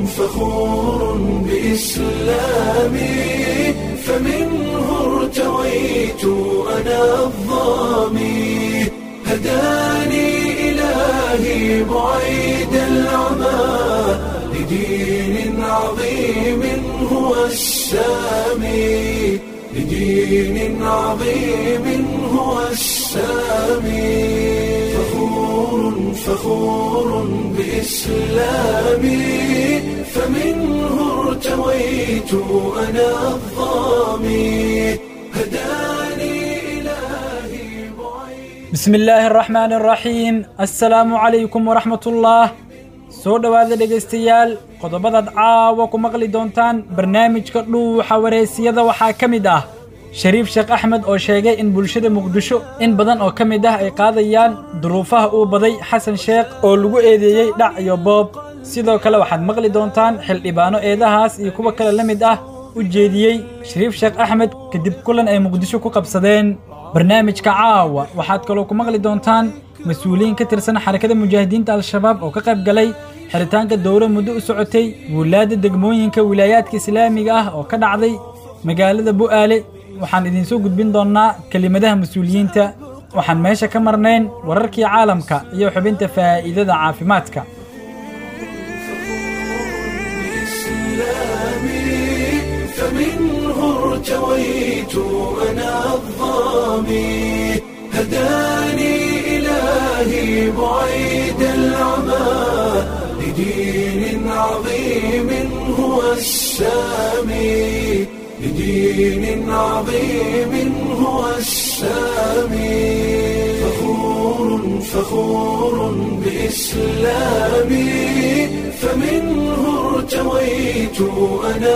فخور بإسلامي فمنه ارتويت أنا الظامي هداني إلهي بعيد العمى لدين عظيم هو السامي لدين عظيم هو السامي فخور فخور بإسلامي فمنه ارتويت أنا الظامي هداني إلهي بعيد bismi illaahi araxmaani araxiim assalaamu calaykum waraxmatullaah soo dhowaada dhegaystayaal qodobadaad caawa ku maqli doontaan barnaamijka dhuuxa wareysiyada waxaa ka mid ah shariif sheekh axmed oo sheegay in bulshada muqdisho in badan oo ka mid ah ay qaadayaan duruufaha uu baday xasan sheekh oo lagu eedeeyey dhac iyo boob sidoo kale waxaad maqli doontaan xildhibaano eedahaas iyo kuwa kale la mid ah u jeediyey shariif sheekh axmed kadib kulan ay muqdisho ku qabsadeen barnaamijka caawa waxaad kaloo ku maqli doontaan mas-uuliyiin ka tirsan xarakada mujaahidiinta al-shabaab oo ka qayb galay xiritaanka dowro muddo u socotay wuulaadda degmooyinka wilaayaadka islaamiga ah oo ka dhacday magaalada bu'aale waxaan idinsoo gudbin doonnaa kelimadaha mas-uuliyiinta waxaan meesha ka marnayn wararkii caalamka iyo xubinta faa'iidada caafimaadka إسلامي فمنه ارتويت أنا الظامي هداني إلهي بعيد العمى لدين عظيم هو السامي لدين عظيم هو السامي فخور فخور بإسلامي فمنه ارتويت أنا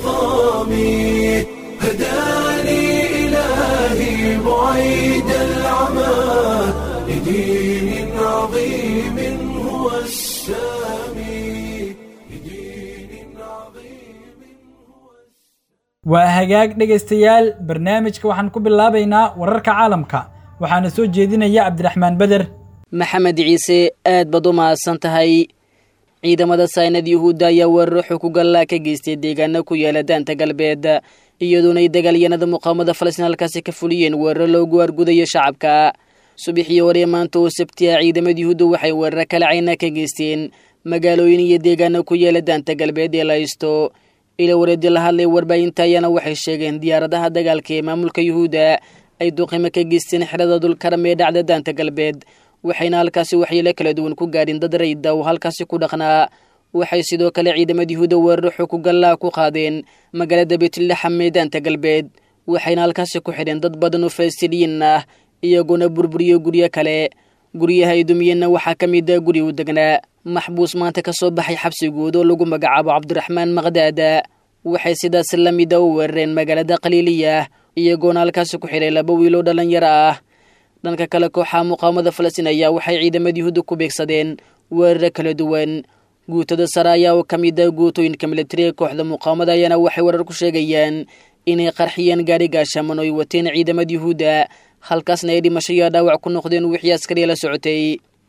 الظامي هداني إلهي بعيد العمى لدين عظيم هو السامي لدين عظيم waa hagaag dhegaystayaal barnaamijka waxaan ku bilaabaynaa wararka caalamka waxaana soo jeedinaya cabdiraxmaan beder maxamed ciise aad baad u mahadsan tahay ciidamada saynad yuhuudda ayaa weeraro xukugallaa ka geystay deegaano ku yaala daanta galbeed iyadoona ay dagaalyanada muqaawamada falastiin halkaasi ka fuliyeen weeraro loogu argudayo shacabka subaxii hore maanta oo sabtiya ciidamada yuhuudda waxay weeraro kala cayna ka geysteen magaalooyin iyo deegaano ku yaala daanta galbeed ee la haysto ila wareedi la hadlay warbaahinta ayaana waxay sheegeen diyaaradaha dagaalka ee maamulka yuhuudda ay duqimo ka geysteen xerada dulkaram ee dhacda daanta galbeed waxayna halkaasi waxyeelo kala duwan ku gaadhin dad rayda oo halkaasi ku dhaqnaa waxay sidoo kale ciidamada yuhuudda weeraro xukugallaa ku qaadeen magaalada beetlaxam ee daanta galbeed waxayna halkaasi ku xidheen dad badan oo falasitiiniyiin ah iyagoona burburiyo guryo kale guryaha ay dumiyeenna waxaa ka mid a guri u degnaa maxbuus maanta ka soo baxay xabsigood oo lagu magacaabo cabdiraxmaan maqdaada waxay sidaas la mida u weerareen magaalada khaliiliya iyagoona halkaasi ku xidhay laba wiiloo dhallinyaro ah dhanka kale kooxaha muqaawamada falastiin ayaa waxay ciidamada yuhuudda ku beegsadeen weeraro kala duwan guutada sare ayaa oo ka mid a guutooyinka militariga kooxda muqaawamada ayaana waxay warar ku sheegayaan inay qarxiyeen gaari gaashaman oo ay wateen ciidamada yuhuudda halkaasna ay dhimasho iyo dhaawac ku noqdeen wixii askariya la socotay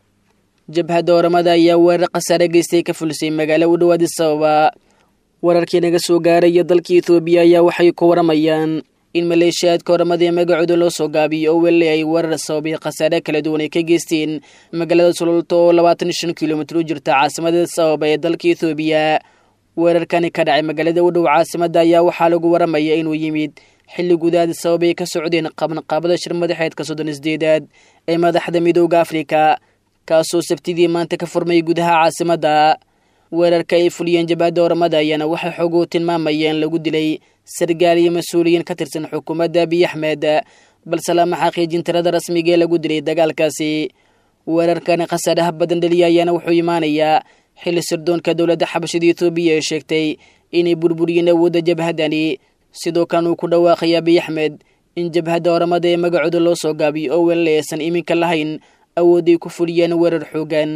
jabhadda oramada ayaa weerar khasaare geystay ka fulisay magaalo u dhowaadi sababa wararkii naga soo gaaraya dalka etoobiya ayaa waxay ku waramayaan in maleeshiyaadka oramada ee magacooda loo soo gaabiyo oo weli ay weerar sababay khasaare kala duwan ay ka geysteen magaalada sulolta oo labaatan iyo shan kilomitir u jirta caasimada sababa ee dalka etoobiya weerarkani ka dhacay magaalada u dhow caasimada ayaa waxaa lagu waramaya inuu yimid xilli gudaadi sabab ay ka socdeen qabanqaabada shir madaxeedka soddon isdeedaad ee madaxda midooda afrika kaasoo sabtidii maanta ka furmay gudaha caasimadda weerarka ay fuliyeen jabhadda oramada ayaana waxay xoogu tilmaamayeen lagu dilay sargaal iyo mas-uuliyiin ka tirsan xukuumadda abiy axmed balse lama xaqiijin tirada rasmiga ee lagu dilay dagaalkaasi weerarkani khasaaraha badan dhaliya ayaana wuxuu imaanayaa xilli sirdoonka dowladda xabashada etoobiya ee sheegtay inay burburiyeen awoodda jabhaddani sidoo kan uu ku dhawaaqay abiy axmed in jabhadda oramada ee magacooda loo soo gaabiyo oo weli aysan iminka lahayn awoodday ku fuliyeen weerar xoogan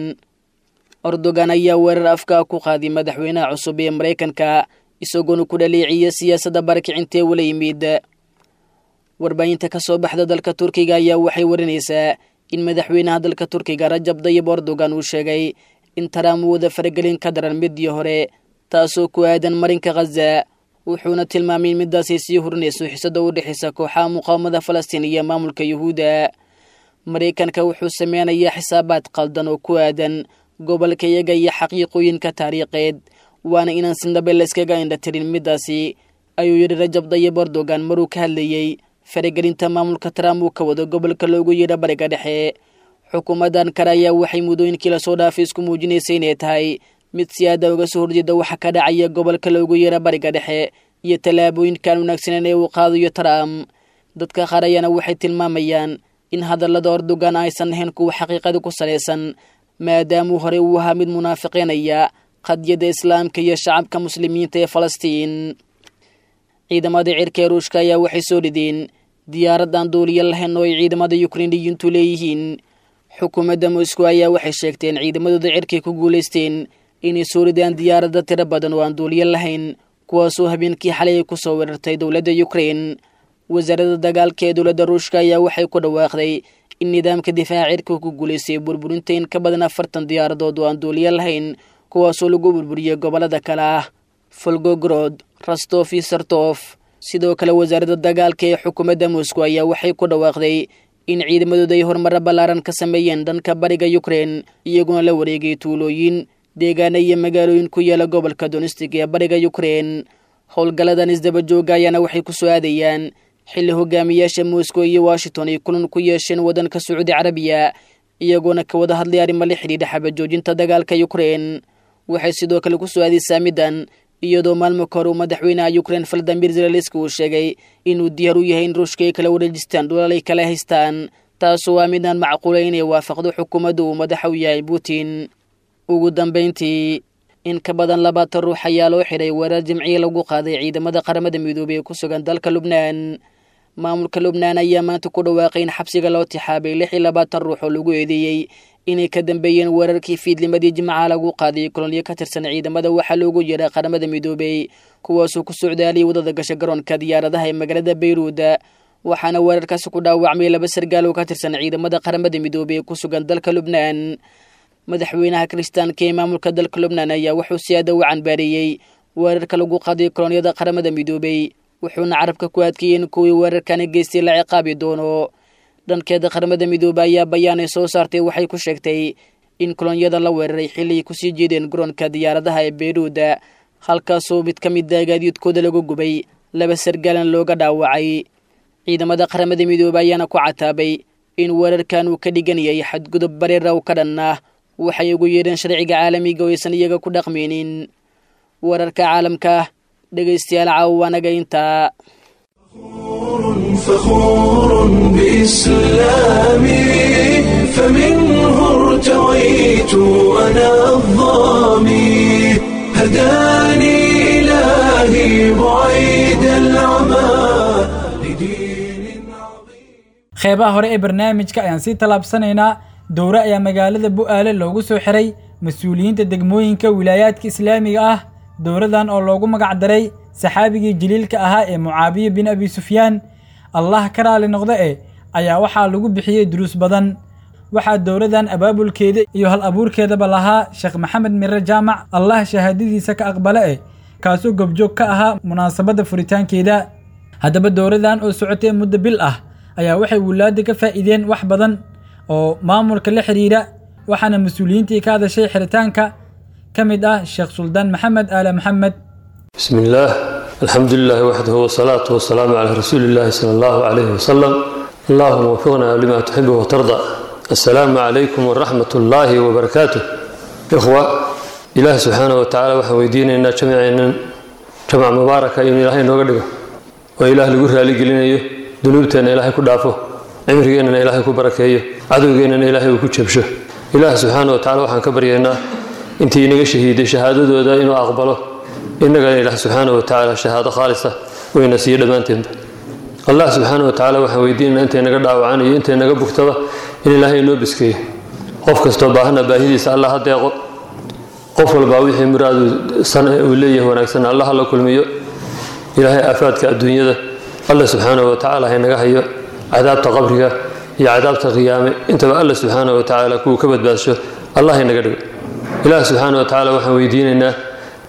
ordogan ayaa weerar afka ku qaaday madaxweynaha cusub ee maraykanka isagoona ku dhaleeciya siyaasadda barakicinta ee wala yimid warbaahinta ka soo baxda dalka turkiga ayaa waxay warinaysaa in madaxweynaha dalka turkiga rajab dayib erdogan uu sheegay in taraam uu wada faragelin ka daran midii hore taasoo ku aadan marinka khaza wuxuuna tilmaamay in midaasay sii hurinayso xisada u dhexaysa kooxaha muqaawamada falastiin iyo maamulka yuhuudda maraykanka wuxuu sameynayaa xisaabaad qaldan oo ku aadan gobolka iyaga iyo xaqiiqooyinka taariikheed waana inaan sindhabe layskaga indhatirin midaasi ayuu yidhi rajab dayib erdogan maruu ka hadlayey faragelinta maamulka trump uu ka wado gobolka loogu yeedha bariga dhexe xukuumaddan kale ayaa waxay muddooyinkii lasoo dhaafay isku muujinaysay inay tahay mid si aada uga soo horjeeda waxa ka dhacaya gobolka loogu yeedha bariga dhexe iyo tallaabooyinkaan wanaagsaneyn ee uu qaadayo trump dadka qaar ayaana waxay tilmaamayaan in hadallada erdogan aysan ahayn kuwa xaqiiqada ku salaysan maadaamuu horey uu ahaa mid munaafiqeynaya qadiyadda islaamka iyo shacabka muslimiinta ee falastiin ciidamada cirka ee ruushka ayaa waxay soo dhideen diyaaradan duuliya lahayn oo ay ciidamada yukrainiyiintu leeyihiin xukuumadda moscow ayaa waxay sheegteen ciidamadooda cirkay ku guulaysteen inay soo ridaan diyaaradda tiro badan oo aan duuliya lahayn kuwaasoo habeenkii xalay ay ku soo weerartay dowladda yukrain wasaaradda dagaalka ee dowladda ruushka ayaa waxay ku dhawaaqday in nidaamka difaaca cirka ku guulaystay burburinta in ka badan afartan diyaaradood oo aan duuliya lahayn kuwaasoo lagu burburiyey gobollada kale ah folgogrod rastof iyo sartof sidoo kale wasaaradda dagaalka ee xukuumadda moscow ayaa waxay ku dhawaaqday in ciidamadooda ay horumaro ballaaran ka sameeyeen dhanka bariga yukrain iyaguna la wareegay tuulooyin deegaana iyo magaalooyin ku yaala gobolka donistig ee bariga yukrain howlgalladan isdaba jooga ayaana waxay ku soo aadayaan xilli hogaamiyaasha moscow iyo washington ay kulan ku yeesheen waddanka sacuudi carabiya iyagoona ka wada hadlay arrimo la xidhiidha xabajoojinta dagaalka yukrain waxay sidoo kale ku soo aadaysaa middan iyadoo maalmo ka hor uu madaxweynaha yukrain valadimir zelaliski uu sheegay inuu diyaar u yahay in ruushka ay kala wareejistaan dhulalay kala haystaan taasoo waa midaan macquulay inay waafaqdo xukuumadda uu madaxa u yahay putin ugu dambayntii in ka badan labaatan ruux ayaa loo xidhay weerar jimciya lagu qaaday ciidamada qaramada midoobey ee ku sugan dalka lubnaan maamulka lubnaan ayaa maanta ku dhawaaqay in xabsiga loo tixaabay lix iyo labaatan ruux oo lagu eedeeyey inay ka dambeeyeen weerarkii fiidlimadii jimcaha lagu qaaday kolonyo ka tirsan ciidamada waxaa loogu yeedha qaramada midoobey kuwaasoo ku socdaaliyay wadada gasha garoonka diyaaradaha ee magaalada bayruuda waxaana weerarkaasi ku dhaawacmay laba sargaal oo ka tirsan ciidamada qaramada midoobey ee ku sugan dalka lubnaan madaxweynaha kiristaanka ee maamulka dalka lubnaan ayaa wuxuu si aada u canbaareeyey weerarka lagu qaaday kolonyada qaramada midoobey wuxuuna carabka ku adkeeyey in kuwii weerarkani geystay la ciqaabi doono dhankeeda qaramada midoobe ayaa bayaanay soo saartay waxay ku sheegtay in kolonyada la weeraray xilli ay kusii jeedeen garoonka diyaaradaha ee beyruuda halkaasoo mid ka mid a gaadiidkooda lagu gubay laba sargaalan looga dhaawacay ciidamada qaramada midoobe ayaana ku cataabay in weerarkan uu ka dhigan yahay xadgudub bareera u ka dhan ah waxay ugu yeedheen sharciga caalamiga oo aysan iyaga ku dhaqmaynin wararka caalamka dhegaystayaal caawanaga intaa فخور بإسلامي فمنه ارتويت أنا الظامي هداني إلهي بعيد العمى لدين عظيم qeybaha hore ee barnaamijka ayaan sii tallaabsanaynaa dowre ayaa magaalada bu'aale loogu soo xiray mas-uuliyiinta degmooyinka wilaayaadka islaamiga ah dowradan oo loogu magac daray saxaabigii jaliilka ahaa ee mucaabiye bin abi sufyaan allah ka raali noqda e ayaa waxaa lagu bixiyey duruus badan waxaa dowradan abaabulkeeda iyo hal abuurkeedaba lahaa sheekh maxamed mire jaamac allah shahaadadiisa ka aqbale eh kaasoo gobjoog ka ahaa munaasabadda furitaankeeda haddaba dowradan oo socotay muddo bil ah ayaa waxay wulaadda ka faa'iideen wax badan oo maamulka la xidhiidha waxaana mas-uuliyiintii ka hadashay xiritaanka ka mid ah sheekh suldaan maxamed aale maxamed بسم الله الحمد لله وحده والصلاة والسلام على رسول الله صلى الله عليه وسلم اللهم وفقنا لما تحب وترضى السلام عليكم ورحمة الله وبركاته إخوة إله سبحانه وتعالى وحويدين إن جمعنا جمع مباركة إن إلهي نوغدقه وإله لقر لي قلنا ذنوبتنا إلهي كدافه عمرنا إلهي كبركيه عدونا إلهي كجبشه إله سبحانه وتعالى وحن كبرينا انتي نغا شهيدي شهادة إنه أقبله innagana ilaah subxaana wa tacaala shahaado khaalisa wayna siiyo dhammaanteenba allah subxaana wa tacaala waxaan weydiinana intay naga dhaawacaan iyo intay naga bugtaba in ilaahay inoo biskeeyo qof kastoo baahana baahidiisa allah ha deeqo qof walbaa wixii muraadu san uu leeyahay wanaagsan allah la kulmiyo ilaahay aafaadka adduunyada allah subxaana wa tacaala haynaga hayo cadaabta qabriga iyo cadaabta qiyaame intaba allah subxaana wa tacaala kuwuu ka badbaadsho allah haynaga dhigo ilaah subxaana wa tacaala waxaan weydiinaynaa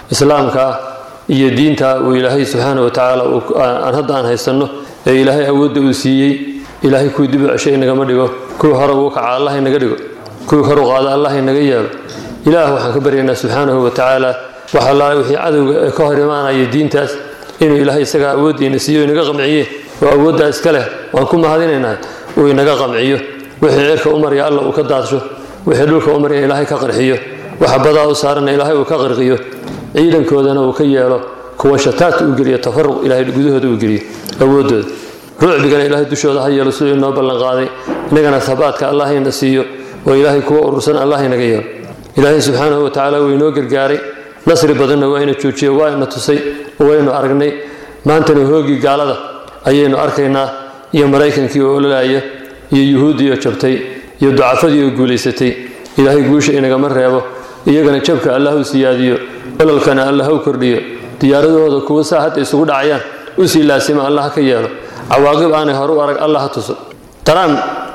islaamka iyo diinta uu ilaahay subxaana wa tacaala aan hadda aan haysanno ee ilaahay awoodda uu siiyey ilaahay kuwii dib u ceshay inagama dhigo kuwii hore ugu kaca allah inaga dhigo kuwii kor u qaada allah inaga yeelo ilaah waxaan ka baryaynaa subxaanahu wa tacaala wax allaale wixii cadowga ee ka hor imaanaya diintaas inuu ilaahay isagaa awooddiina siiyo inaga qamciye oo awooddaa iska leh waan ku mahadinaynahay uu inaga qamciyo wixii cirka u marya alla uu ka daadsho wixii dhulka u marya ilaahay ka qarxiyo waxa badaa u saarana ilaahay uu ka qarqiyo ciidankoodana uu ka yeelo kuwa shataat uu geliyo tafaruq ilaahay gudahooda uu geliyo awooddooda rucbigana ilaahay dushooda ha yeelo siduu inoo ballanqaaday inagana habaadka allah ina siiyo oo ilaahay kuwa urursan allah inaga yeelo ilaahay subxaanahu wa tacaala wuu inoo gargaaray nasri badanna waa ina joojiye waa ina tusay waynu aragnay maantana hoogii gaalada ayaynu arkaynaa iyo maraykankii oo ololaaya iyo yuhuuddii oo jabtay iyo ducafadii oo guulaysatay ilaahay guusha inagama reebo iyagana jabka allah u siyaadiyo ololkana allah u kordhiyo diyaaradahooda kuwa saa hadda isugu dhacayaan u sii laasima allah ka yeelo cawaaqib aanay hore u arag allah ha tuso trump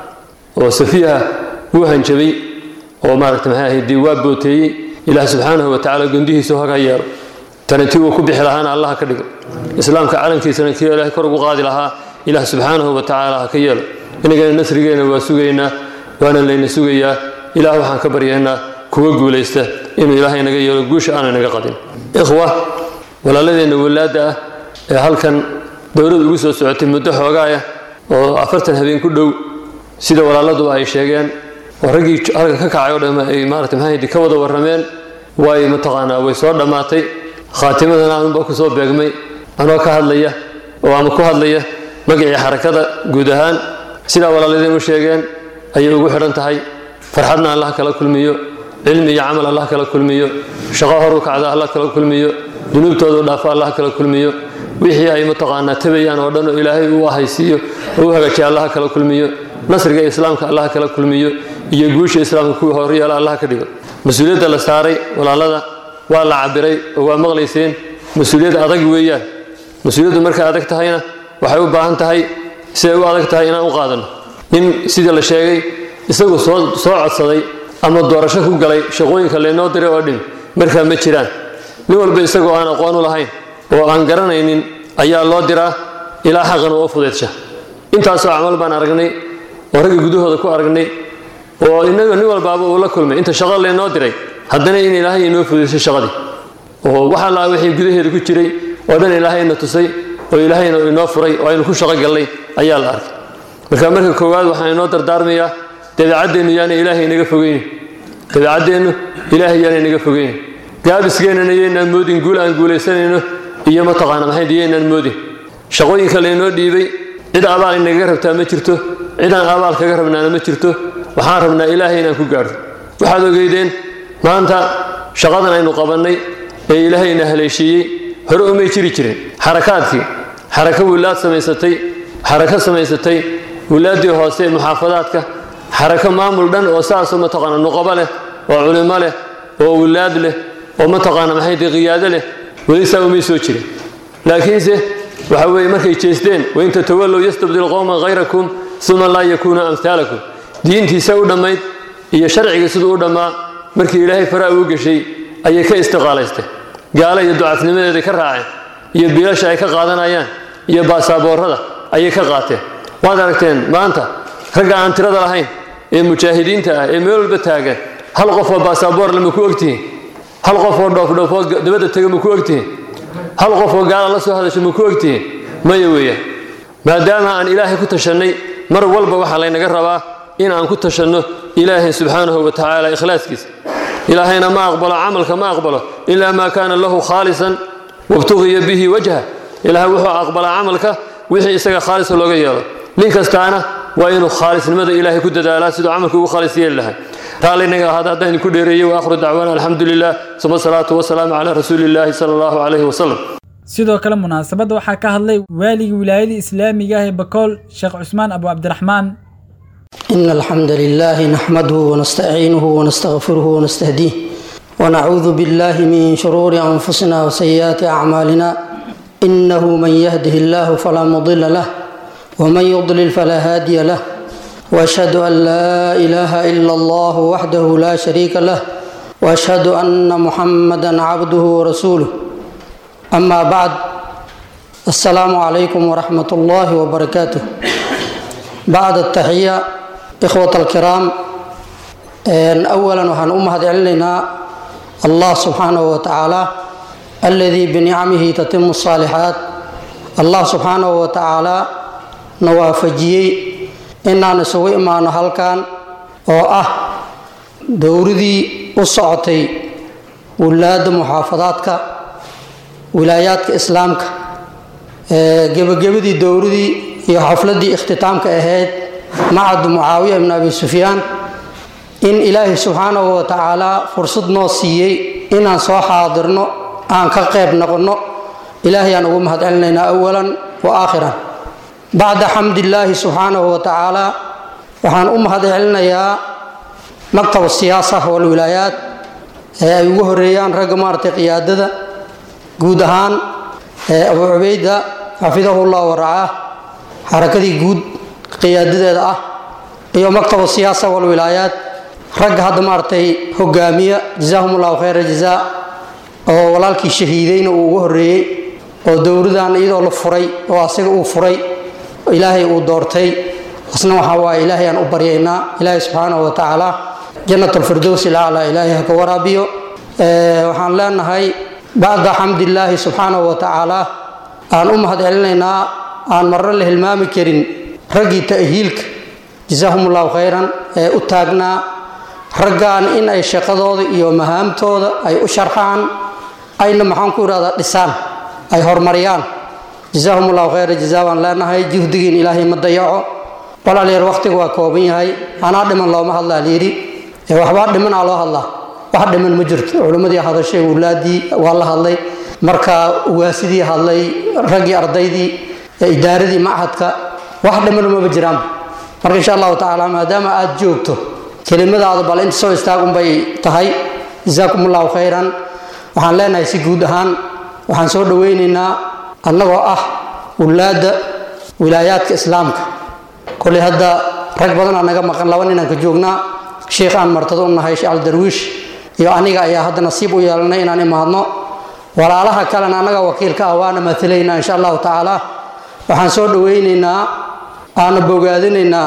oo safiiha wuu hanjabay oo maaragta maxay ahayd dee waa booteeyey ilaah subxaanahu wa tacaala gondihiisu haga yeelo tani tii uu ku bixi lahaana allah ka dhigo islaamka calankiisana kii ilaahay kor ugu qaadi lahaa ilaah subxaanahu wa tacaala ha ka yeelo inagana nasrigeena waa sugaynaa waana layna sugayaa ilaah waxaan ka baryaynaa kuwa guulaysta inuu ilaahay naga yeelo guusha aana naga qadin ikhwa walaaladeenna walaadda ah ee halkan dowlad ugu soo socotay muddo xoogaaya oo afartan habeen ku dhow sida walaaladuba ay sheegeen oo raggii halka ka kacay oo dhamm ay maarata maxaahdi ka wada warrameen way mataqaanaa way soo dhammaatay khaatimadana anunba ku soo beegmay anoo ka hadlaya oo ama ku hadlaya magacii xarakada guud ahaan sidaa walaaladeen u sheegeen ayay ugu xidhan tahay farxadna allah kala kulmiyo cilmi iyo camal allah kala kulmiyo shaqo horu kacda allah kala kulmiyo dunuubtoodu dhaafo allah kala kulmiyo wixii ay mataqaanaa tabayaan oo dhan oo ilaahay uu ahaysiiyo oo u hagaajiya allah kala kulmiyo nasriga islaamka allah kala kulmiyo iyo guusha islaamka kuwii horyeela allah ka dhigo mas-uuliyadda la saaray walaalada waa la cabiray oo waa maqlayseen mas-uuliyad adag weeyaan mas-uuliyaddu markay adag tahayna waxay u baahan tahay siday u adag tahay inaan u qaadanno nin sidii la sheegay isagu soo soo codsaday ama doorasho ku galay shaqooyinka laynoo diray oo dhin markaa ma jiraan nin walba isagoo aan aqoon u lahayn oo aan garanaynin ayaa loo diraa ilaa xaqan oo fudeedsha intaasoo camal baan aragnay oo ragga gudahooda ku aragnay oo inaga nin walbaaba uu la kulmay inta shaqo laynoo diray haddana in ilaahay inoo fudeysay shaqadii oo waxa laa wixii gudaheeda ku jiray oo dhan ilaahayna tusay oo ilaahayna inoo furay oo aynu ku shaqo gallay ayaa la arkay marka marka koowaad waxaan inoo dardaarmayaa dabeecaddeennu yaana ilaahay inaga fogeynin dabeecaddeennu ilaahay yaana inaga fogeynin gaabiskeennana yaynaan moodin guul aan guulaysanayno iyo mataqaana maxay yaynaan moodin shaqooyinka laynoo dhiibay cid abaal inagaga rabtaa ma jirto cid aan abaal kaga rabnaana ma jirto waxaan rabnaa ilaahay inaan ku gaadho waxaad ogeydeen maanta shaqadan aynu qabannay ee ilaahayna haleeshiiyey hore umay jiri jirin xarakaadkii xarako wilaad samaysatay xarako samaysatay wilaaddii hoose ee muxaafadaadka xarako maamul dhan oo saasoo mataqaana nuqabo leh oo culimo leh oo wilaad leh oo mataqaana maxay tahay qiyaado leh weli saa umay soo jirin laakiinse waxa weeye markay jeesteen wain tatawallow yastabdil qowman hayrakum uma laa yakuunu amhaalakum diintiisa u dhammayd iyo sharciga siduu u dhammaa markii ilaahay faraa uu geshay ayay ka istiqaalaysteen gaalo iyo ducafnimadeeday ka raaceen iyo biilasha ay ka qaadanayaan iyo baasaaboorada ayay ka qaateen waad aragteen maanta ragga aan tirada lahayn ee mujaahidiinta ah ee meel walba taagan hal qof oo baasaaboor le ma ku ogtihiin hal qof oo dhoofdhoofoo dabadda tega ma ku ogtihiin hal qof oo gaala la soo hadasho ma ku ogtihiin maya weeyaan maadaama aan ilaahay ku tashannay mar walba waxaa laynaga rabaa in aan ku tashanno ilaahay subxaanahu wa tacaala ikhlaaskiisa ilaahayna ma aqbalo camalka ma aqbalo ilaa maa kaana lahu khaalisan wabtugiya bihi wajha ilaah wuxuu aqbalaa camalka wixii isaga khaalisa looga yeelo nin kastaana waa inuu khaalisnimada ilaahay ku dadaalaa siduu camalka ugu khaalis yeeli lahay raalinaga ahaada haddaan idinku dheereeyey wa akhru dacwaana alxamdu lilah suma salaatu wasalaamu calaa rasuuli illaahi sala allahu calayhi wasalam sidoo kale munaasabadda waxaa ka hadlay waaligii wilaayada islaamiga ah ee bakool sheekh cusmaan abu cabdiraxmaan إن الحمد لله نحمده ونستعينه ونستغفره ونستهديه ونعوذ بالله من شرور أنفسنا وسيئات أعمالنا إنه من يهده الله فلا مضل له ومن يضلل فلا هادي له وأشهد أن لا إله إلا الله وحده لا شريك له واشهد ان محمدا عبده ورسوله اما بعد السلام عليكم ورحمه الله وبركاته بعد التحيه اخوه الكرام اولا وحن امهد علينا الله سبحانه وتعالى الذي بنعمه تتم الصالحات الله سبحانه وتعالى نوافجيي inaan isugu imaano halkan oo ah dowradii u socotay wilaayadda muxaafadaadka wilaayaadka islaamka gebagabadii dowradii iyo xafladii ikhtitaamka ahayd macadu mucaawiya ibn abi sufyaan in ilaahay subxaanahu wa tacaala fursad noo siiyey inaan soo xaadirno aan ka qayb noqonno ilaahay aan ugu mahad celinaynaa awalan wa aakhiran bacda xamdillaahi subxaanahu wa tacaala waxaan u mahad celinayaa maktab siyaasa walwilaayaat ee ay ugu horeeyaan ragga maaragtay qiyaadada guud ahaan abu cubayda xafidahu llah waracaah xarakadii guud qiyaadadeeda ah iyo maktab siyaasa walwilaayaat ragga hadda maaragtay hogaamiya jazaahum allahu khayra jazaa oo walaalkii shahiideyna uu ugu horeeyey oo dowradan iyadoo la furay oo asaga uu furay ilaahay uu doortay asna waxaa waaye ilaahay aan u baryaynaa ilaahay subxaanahu wa tacaala jannat alfirdows ilaclaa ilaahay ha ka waraabiyo waxaan leenahay bacda xamdillaahi subxaanahu wa tacaala aan u mahad celinaynaa aan marro la hilmaami karin raggii ta'hiilka jasaahum allahu khayran ee u taagnaa raggan in ay shaqadooda iyo mahaamtooda ay u sharxaan ayna maxaan ku idhahdaa dhisaan ay horumariyaan jasaahum allahu khayra jazaa baan leenahay juhdigiin ilaahay ma dayaco walaalayaer waqtiga waa kooban yahay anaa dhiman looma hadlaa layidhi ee waxbaa dhimanaa loo hadlaa wax dhiman ma jirto culimmadii hadashay wulaadii waa la hadlay marka ugaasidii hadlay raggii ardaydii idaaradii machadka wax dhiman maba jiraan marka insha allahu tacaala maadaama aad joogto kelimadaada bal inta soo istaagunbay tahay jasaakum allahu khayran waxaan leenahay si guud ahaan waxaan soo dhoweynaynaa annagoo ah wulaadda wilaayaadka islaamka koley hadda rag badanaa naga maqan laba ninaan ka joognaa sheikh aan martado u nahay sheekh aldarwiish iyo aniga ayaa hadda nasiib u yeelanay inaan imaadno walaalaha kalena annaga wakiilka ah waana maalaynaa insha allahu tacaala waxaan soo dhoweynaynaa aana bogaadinaynaa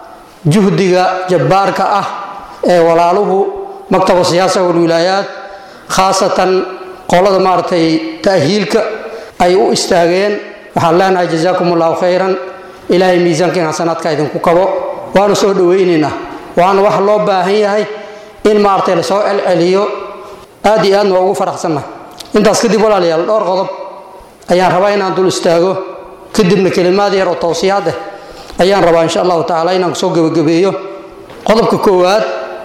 juhdiga jabbaarka ah ee walaaluhu maktabu siyaasa walwilaayaat khaasatan qolada maaragtay ta'hiilka ay u istaageen waxaan leenahay jazaakum allahu khayran ilaahay miisaankiin xasanaadka idinku kabo waanu soo dhoweynaynaa waana wax loo baahan yahay in maaragtay lasoo celceliyo aad iyo aadna waa ugu faraxsannahay intaas kadib walaalayaal dhowr qodob ayaan rabaa inaan dul istaago kadibna kelimaad yar oo towsiyaad ah ayaan rabaa insha allahu tacaala inaan kusoo gebagabeeyo qodobka koowaad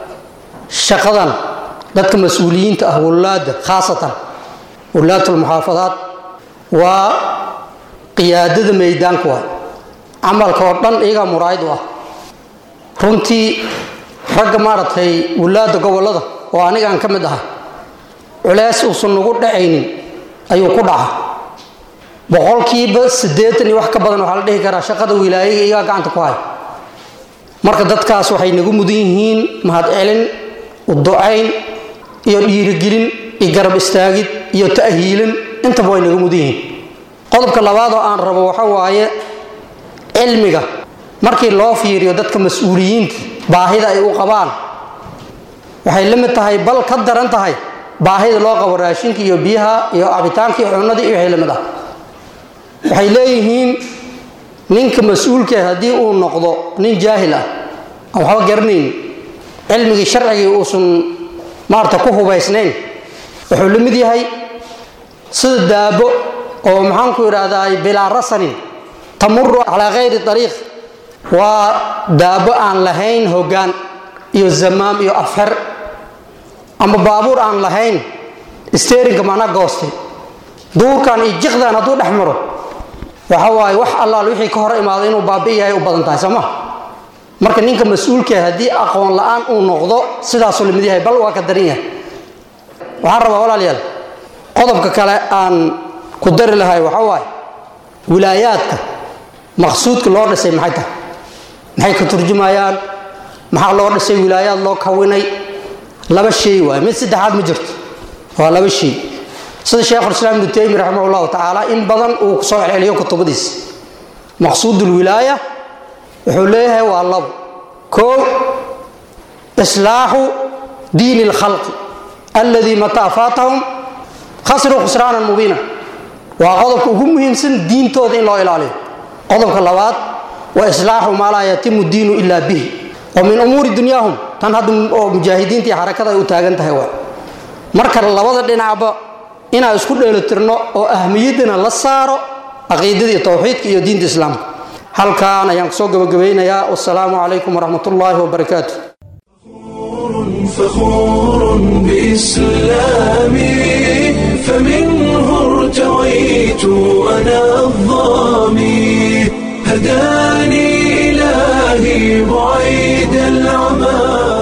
shaqadan dadka mas-uuliyiinta ah wulaadda khaasatan wulaadulmuxaafadaad waa qiyaadada maydaanka waay camalka oo dhan iyagaa muraayid u ah runtii ragga maaragtay wulaadda gobollada oo anigaan ka mid ahay culeys uusan nagu dhacaynin ayuu ku dhaca boqolkiiba siddeetan iyo wax ka badan waxaa la dhihi karaa shaqada wilaayaga iyagaa gacanta ku hay marka dadkaas waxay nagu mudan yihiin mahadcelin uducayn iyo dhiirigelin iyo garab istaagid iyo ta'hiilin intaba way naga mudan yihiin qodobka labaad oo aan rabo waxa waaye cilmiga markii loo fiiriyo dadka mas-uuliyiinta baahida ay u qabaan waxay la mid tahay bal ka daran tahay baahida loo qabo raashinka iyo biyaha iyo cabitaanka iyo cunadii iyo waxay la mid ah waxay leeyihiin ninka mas-uulka haddii uu noqdo nin jaahil ah aan waxba garanayn cilmigii sharcigii uusan maarata ku hubaysnayn wuxuu la mid yahay sida daabo oo maxaanku idhaahdaa bilaa rasanin tamuru calaa kayri ariiq waa daabo aan lahayn hoggaan iyo zamaam iyo afxer ama baabuur aan lahayn sterinka mana goostay duurkan iyo jiqdan hadduu dhex maro waxa waaye wax allaal wixii ka hor imaado inuu baabi'i yahay u badan tahay soo ma marka ninka mas-uulka haddii aqoon la-aan uu noqdo sidaasuu lamid yahay bal waa ka daran yahay waxaan rabaa walaalayaal qodobka kale aan ku dari lahay waxa waaye wilaayaadka maqsuudka loo dhisay maxay tahay maxay ka turjumayaan maxaa loo dhisay wilaayaad loo kawinay laba shay waay mid saddexaad ma jirto waa laba shay sida sheekhulislaam ibnu taymi raximah llahu tacaala in badan uu kusoo celceliyo kutubadiisa maqsuud ulwilaaya wuxuu leeyahay waa labo koo islaaxu diini اlkhalqi alladii mataa faatahum khasiruu khusraanan mubiina waa qodobka ugu muhiimsan diintooda in loo ilaaliyo qodobka labaad wa islaaxu maa laa yatimu diinu ila bihi oo min umuuri dunyaahum tan hadda oo mujaahidiinta iyo xarakada ay u taagan tahay waa marka labada dhinacba inaan isku dheelitirno oo ahmiyaddana la saaro caqiidada iyo towxiidka iyo diinta islaamka halkaan ayaan kusoo gabagabaynayaa wasalaamu calaykum waraxmat ullaahi wabarakaatu فخور بإسلامي فمنه ارتويت أنا الظامي هداني إلهي بعيد العمى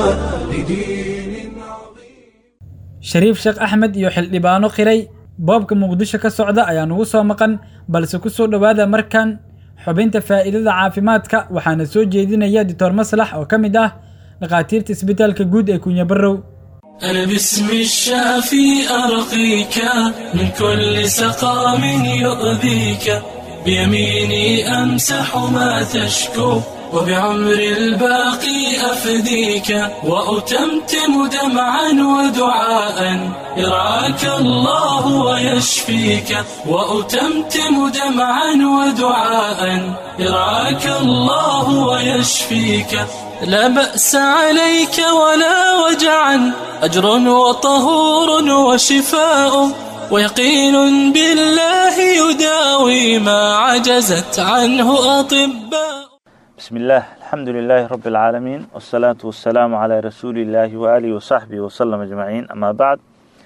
لدين عظيم shariif sheekh axmed iyo xildhibaano qiray boobka muqdisho ka socda ayaa nugu soo maqan balse ku soo dhowaada markan xubinta faa'iidada caafimaadka waxaana soo jeedinaya doctor maslax oo ka mid ah dhakhaatiirta isbitaalka guud ee kunya barrow أنا باسم الشافي أرقيك من كل سقام يؤذيك بيميني أمسح ما تشكو وبعمر الباقي أفديك وأتمتم دمعا ودعاء يرعاك الله ويشفيك وأتمتم دمعا ودعاء يرعاك الله ويشفيك لا بأس عليك ولا وجعا أجر وطهور وشفاء ويقين بالله يداوي ما عجزت عنه أطباء بسم الله الحمد لله رب العالمين والصلاة والسلام على رسول الله وآله وصحبه وسلم أجمعين أما بعد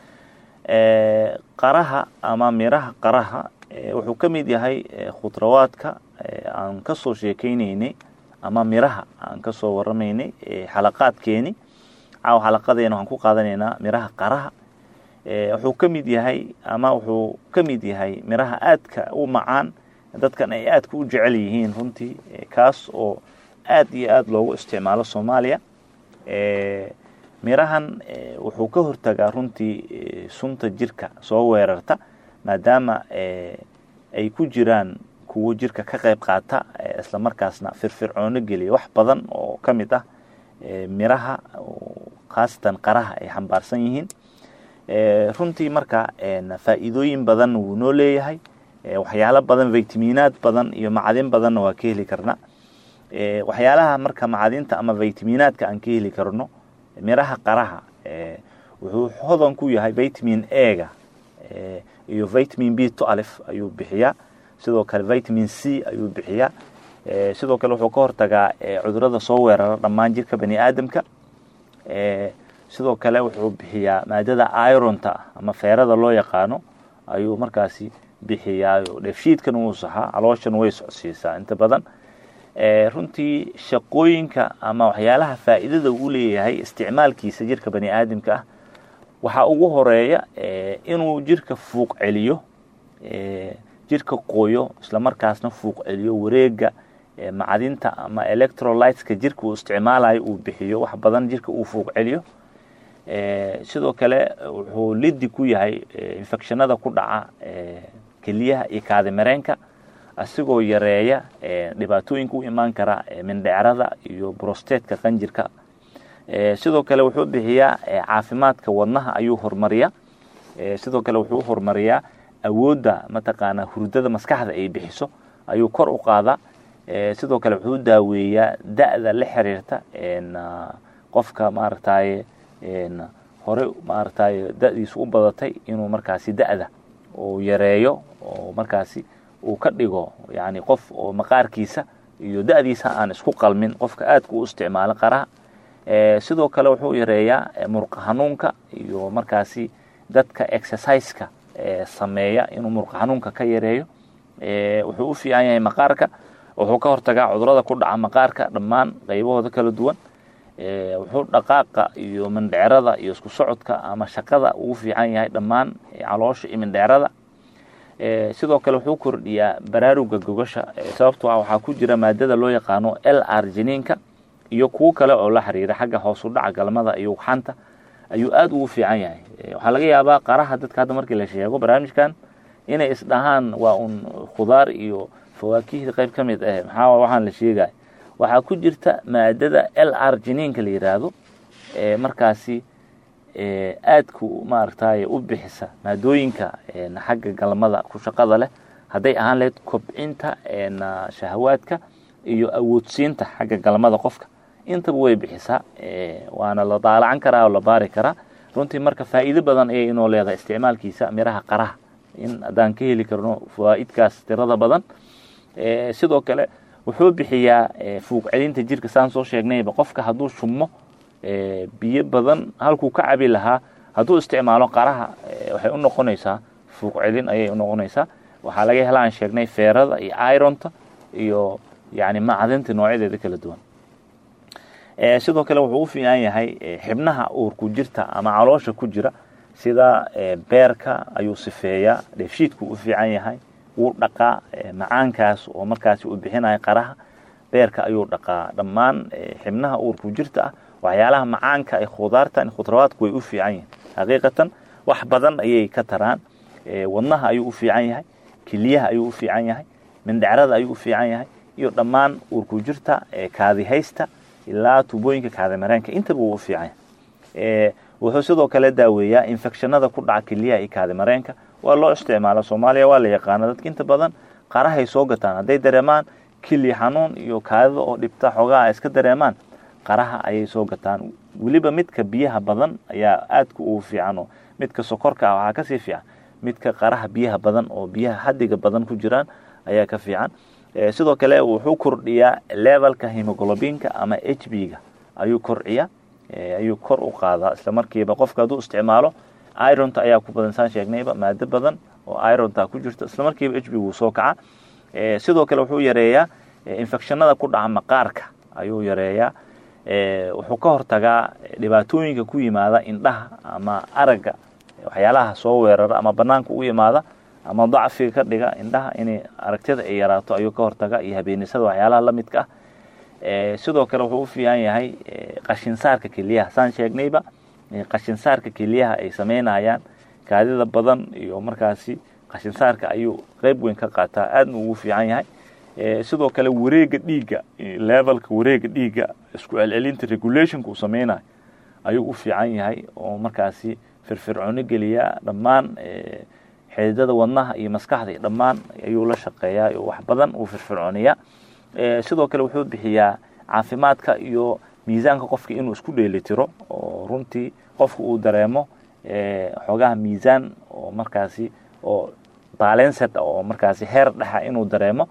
ee, qaraha ama miraha qaraha ee, wuxuu ka mid yahay ee, khudrawaadka ee, aan ka soo sheekaynaynay ama miraha aan ka soo waramaynay ee, xalaqaadkeeni caawa xalaqadeena waxaan ku qaadanaynaa miraha qaraha ee, wuxuu ka mid yahay ama wuxuu ka mid yahay miraha aadka u macaan dadkan ay aadka u jecel yihiin runtii ee, kaas oo aad iyo aad loogu isticmaalo soomaaliya ee, mirahan eh, wuxuu ka hortagaa runtii eh, sunta jirka soo weerarta maadaama eh, ay ku jiraan kuwo jirka ka qayb qaata eh, isla markaasna firfircoono geliya wax badan oo ka mid ah eh, miraha oo khaasatan qaraha ay xambaarsan yihiin eh, runtii marka en, faa'iidooyin badan wuu noo leeyahay eh, waxyaalo badan vitaminaad badan iyo macdin badanna waa ka heli karna eh, waxyaalaha marka macdinta ama vitaminaadka aan ka heli karno miraha qaraha eh, wuxuu hodan ku yahay vitamin a-ga eh, iyo vitamin b alif ayuu bixiyaa sidoo kale vitamin c ayuu bixiyaa eh, sidoo kale wuxuu ka hortagaa eh, cudurada soo weerara dhammaan jirka bani aadamka eh, sidoo kale wuxuu bixiyaa maadada ironta ah ama feerada loo yaqaano ayuu markaasi bixiyaa dheefshiidkan wuu saxaa calooshan way socsiisaa inta badan Eh, runtii shaqooyinka ama waxyaalaha faa'iidada uu leeyahay isticmaalkiisa jirka bani aadamka ah waxaa ugu horeeya eh, inuu jirka fuuq celiyo eh, jirka qoyo isla markaasna fuuq celiyo wareega eh, macdinta ama electrolyteska jirka uu isticmaalayo uu bixiyo wax badan jirka uu fuuq celiyo eh, sidoo kale wuxuu lidi ku yahay eh, infectionada ku dhaca eh, keliyaha iyo kaadimareenka asigoo yareeya dhibaatooyinka u imaan kara mindhecrada iyo brostatka qanjirka sidoo kale wuxuu bixiyaa caafimaadka wadnaha ayuu horumariyaa sidoo kale wuxuu horumariyaa awoodda mataqaanaa hurdada maskaxda ay bixiso ayuu kor u qaadaa sidoo kale wuxuu daaweeyaa da-da la xiriirta qofka maaragtaye hore maaragtaye da-diisu u badatay inuu markaasi da-da uu yareeyo oo markaasi uu ka dhigo yani qof oo maqaarkiisa iyo da-diisa aan isku qalmin qofka aadka u isticmaalo qaraha sidoo kale wuxuu yareeyaa murqa hanuunka iyo markaasi dadka exerciseka sameeya inuu murqa hanuunka ka yareeyo wuxuu u fiican yahay maqaarka wuxuu ka hortagaa cudurada ku dhaca maqaarka dhammaan qaybahooda kala duwan wuxuu dhaqaaqa iyo mindhecerada iyo isku socodka ama shaqada ugu fiican yahay dhammaan caloosha iyo mindhecerada sidoo kale wuxuu kordhiyaa baraaruga gogasha sababtoo ah waxaa ku jira maadada loo yaqaano l r jiniinka iyo kuwo kale oo la xiriira xagga hoosu dhaca galmada iyo ugxanta ayuu aada ugu fiican yahay waxaa laga yaabaa qaraha dadka hadda markii la sheego barnaamijkan inay isdhahaan waa un khudaar iyo fawaakihda qayb ka mid ah maxaa waxaan la sheegaya waxaa ku jirta maadada l r jiniinka la yidhaahdo ee markaasi aadku maaragtay u bixisa maadooyinka xagga galmada ku shaqada leh hadday ahaan lahayd kobcinta shahawaadka iyo awoodsiinta xagga galmada qofka intaba way bixisaa waana la daalacan karaa oo la baari karaa runtii marka faa'iido badan ayay inoo leedahay isticmaalkiisa miraha qaraha in haddaan ka heli karno fawaa'idkaas tirada badan sidoo kale wuxuu bixiyaa fuuq celinta jirka saan soo sheegnayba qofka hadduu shummo biyo badan halkuu ka cabi lahaa hadduu isticmaalo qaraha waxay u noqonaysaa fuuq celin ayay u noqonaysaa waxaa laga helaan sheegnay feerada iyo ironta iyo yani macdinta noocyadeeda kala duwan sidoo kale wuxuu u fiican yahay xibnaha uurku jirta ama caloosha ku jira sida beerka ayuu sifeeyaa dheefshiidku u fiican yahay wuu dhaqaa macaankaas oo markaasi uu bixinaya qaraha beerka ayuu dhaqaa dhammaan xibnaha uurku jirta ah waxyaalaha macaanka ee khudaartan khudrawaadku way u fiican yihin xaqiiqatan wax badan ayay ka taraan wadnaha ayuu u fiican yahay keliyaha ayuu u fiican yahay mindhecrada ayuu u fiican yahay iyo dhammaan uurku jirta kaadihaysta ilaa tubooyinka kaadimareenka intaba wuu u fiican yahay wuxuu sidoo kale daaweeyaa infectionada ku dhaca keliyaha iyo kaadimareenka waa loo isticmaala soomaaliya waa la yaqaana dadka inta badan qarahay soo gataan hadday dareemaan kili xanuun iyo kaadida oo dhibta xoogaha ay iska dareemaan qaraha ayay soo gataan weliba midka biyaha badan ayaa aadka ugu fiican oo midka sokorka ah waxaa kasii fiican midka qaraha biyaha badan oo biyaha xadiga badan ku jiraan ayaa ka fiican sidoo kale wuxuu kordhiyaa levelka hemoglobinka ama h b ga ayuu korciya ayuu kor u qaadaa isla markiiba qofka hadduu isticmaalo ironta ayaa ku badan saan sheegnayba maado badan oo ironta ku jirta isla markiiba h b wuu soo kaca sidoo kale wuxuu yareeyaa infectionada ku dhaca maqaarka ayuu yareeyaa wuxuu ka hortagaa dhibaatooyinka ku yimaada indhaha ama aragga waxyaalaha soo weerara ama banaanka u yimaada ama dacfiga ka dhiga indhaha inay aragtida ay yaraato ayuu ka hortaga iyo habeenisada waxyaalaha la midka ah sidoo kale wuxuu u fiican yahay qashinsaarka keliyaha saan sheegnayba qashinsaarka keliyaha ay sameynayaan kaadida badan iyo markaasi qashinsaarka ayuu qeyb weyn ka qaataa aadna ugu fiican yahay sidoo kale wareega dhiigga levelka wareega dhiigga isku celcelinta regulationka uu sameynayo ayuu u fiican yahay oo markaasi firfircooni geliyaa dhammaan xididada wadnaha iyo maskaxda iyo dhammaan ayuu la shaqeeyaa oo wax badan uu firfircooniyaa sidoo kale wuxuu bixiyaa caafimaadka iyo miisaanka qofka inuu isku dheelitiro oo runtii qofka uu dareemo xoogaha miisaan oo markaasi oo balanced oo markaasi heer dhexa inuu dareemo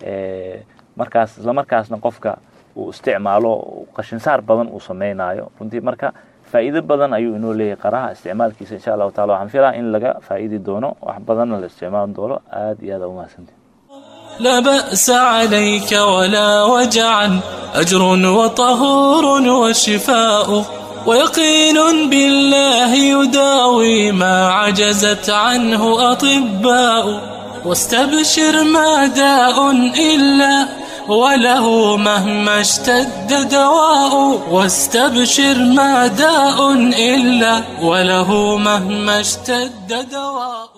markaas isla markaasna qofka uu isticmaalo qashinsaar badan uu sameynayo runtii marka faa'iido badan ayuu inoo leeyahay qaraha isticmaalkiisa insha allahu taala waxaan filaa in laga faa'idi doono wax badanna la isticmaali doono aad iyo aad a umahadsanti لا بأس عليك ولا وجعا أجر وطهور وشفاء ويقين بالله يداوي ما عجزت عنه أطباء واستبشر ما داء إلا وله مهما اشتد دواء واستبشر ما داء إلا وله مهما اشتد دواء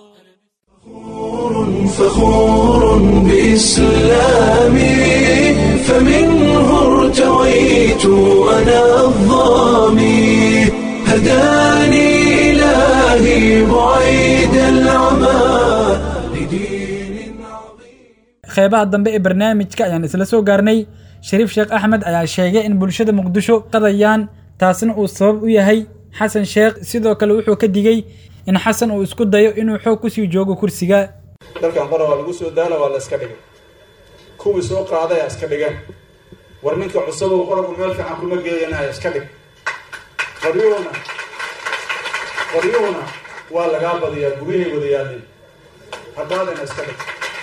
فخور بإسلامي فمنه ارتويت أنا الظامي هداني إلهي بعيد العمى لدين عظيم qeybaha dambe ee barnaamijka ayaan isla soo gaarnay shariif sheekh axmed ayaa sheegay in bulshada muqdisho qadayaan taasna uu sabab u yahay xasan sheekh sidoo kale wuxuu ka digey in xasan uu isku dayo inuu xoog kusii joogo kursiga dalkan qora waa lagu soo daala waa la iska dhigay kuwii soo qaadaya iska dhigeen war ninka cusubow qoragu meel fiican kuma geeyanaya iska dhig qoryuhuna qoryuhuna waa lagaa badiyaa gudahay wada yaalleen haddaadana iska dhig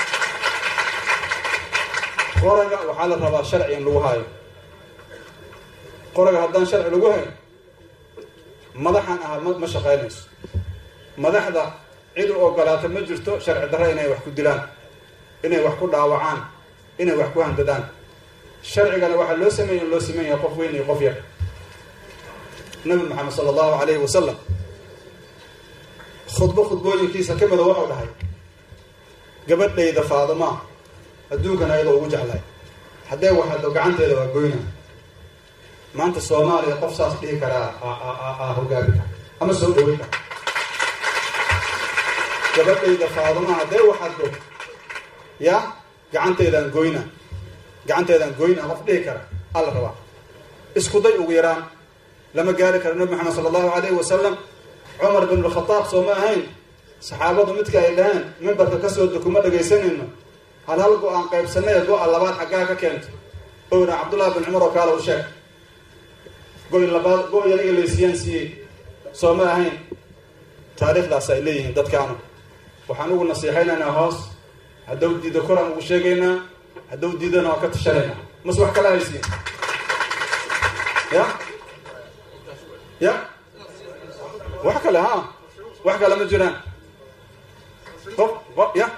qoraga waxaa la rabaa sharci in lagu hayo qoraga haddaan sharci lagu hayn madaxan ahaa ma ma shaqaynayso madaxda cid u ogolaata ma jirto sharci darre inay wax ku dilaan inay wax ku dhaawacaan inay wax ku handadaan sharcigana waxaa loo sameeya in loo sameyn yahay qof weyn iyo qof yar nabi maxamed sala allahu calayhi wasalam khudbo khudbooyinkiisa ka mida wuxuu dhahay gabadhayda faadima adduunkan ayadoo ugu jeclay haddee waxado gacanteeda waa goyna maanta soomaaliya qof saas dhihi karaa a hogaami kara ama soo dhawey kara gabadhayda faadima haddee waxado ya gacanteedaan goyna gacanteedaan goyna qof dhihi kara alla rabaa isku day ugu yaraan lama gaari karo nabi maxamed sala allahu calayhi wasalam cumar bin alkhataab soo ma ahayn saxaabadu midka ay dhaheen mimbarka kasoo dukuma dhagaysanayno hal hal go-aan qaybsanay go-a labaad xaggaa ka keento owna cabdullahi bin cumar oo kaala u sheeg go-i labaad go-i aniga laysiyaan siiyey soo ma ahayn taariikhdaas ay leeyihiin dadkaanu waxaan ugu nasiixaynaynaa hoos haddaw diida koraan ugu sheegaynaa haddaw diidana waa ka tashanaynaa mas wax kala haysiin ya ya wax kale ha wax kale ma jiraan qof ya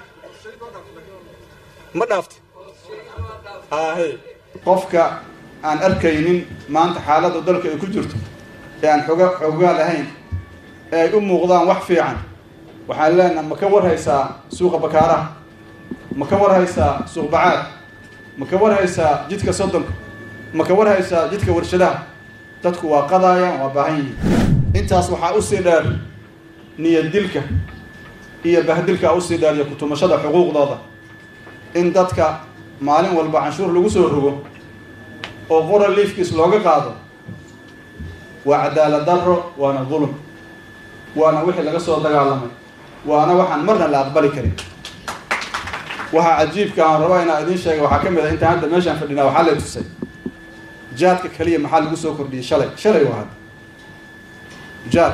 ma dhaafta ahe qofka aan arkaynin maanta xaaladda dalka ay ku jirto ee aan xoga xoogaa lahayn ee ay u muuqdaan wax fiican waxaan leenaha ma ka warhaysaa suuqa bakaaraha ma ka warhaysaa suuq bacaad ma ka warhaysaa jidka soddonka ma ka warhaysaa jidka warshadaha dadku waa qadaayaan waa baahan yihiin intaas waxaa usii dheer niyad dilka iyo bahdilka usii dheer iyo kutumashada xuquuqdooda in dadka maalin walba canshuur lagu soo rogo oo qora liifkiis looga qaado waa cadaalad darro waana dulum waana wixii laga soo dagaalamay waana waxaan marna la aqbali karin waxaa cajiibka aan raba inaa idiin sheega waxaa ka mid a intaan hadda meeshaan fadhinaa waxaa lay tusay jaadka keliya maxaa lagu soo kordhiyey shalay shalay waa hadda jaad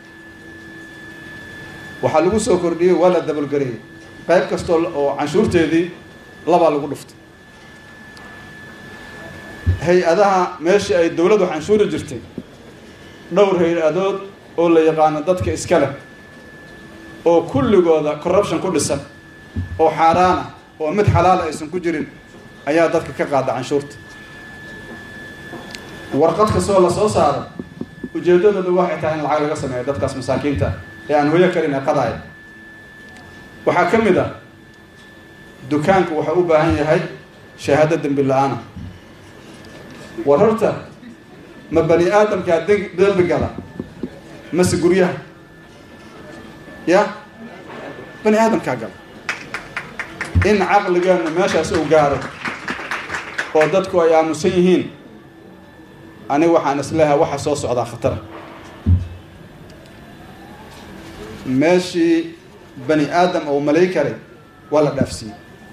waxaa lagu soo kordhiyey waa la dabalgareeyey qayb kastoo oo canshuurteedii labaa lagu dhuftay hay-adaha meeshii ay dowladdu canshuuri jirtay dhowr hay-adood oo la yaqaano dadka iska leh oo kulligooda corruption ku dhisan oo xaaraana oo mid xalaala aysan ku jirin ayaa dadka ka qaada canshuurta warqad kastoo la soo saaro ujeeddadooda waxay tahay in lacag laga sameeyo dadkaas masaakiinta ee aan hoyo karin ee qadaaya waxaa ka mid ah dukaanku waxaa u baahan yahay shahaado dembi la-aana war horta ma bani aadamkaa dembi gala mase guryaha ya bani aadamkaa gala in caqligeenu meeshaas uu gaaro oo dadku ay aamusan yihiin aniga waxaan isleehay waxa soo socdaa khatara meeshii bani aadam ou malay karay waa la dhaafsiiyey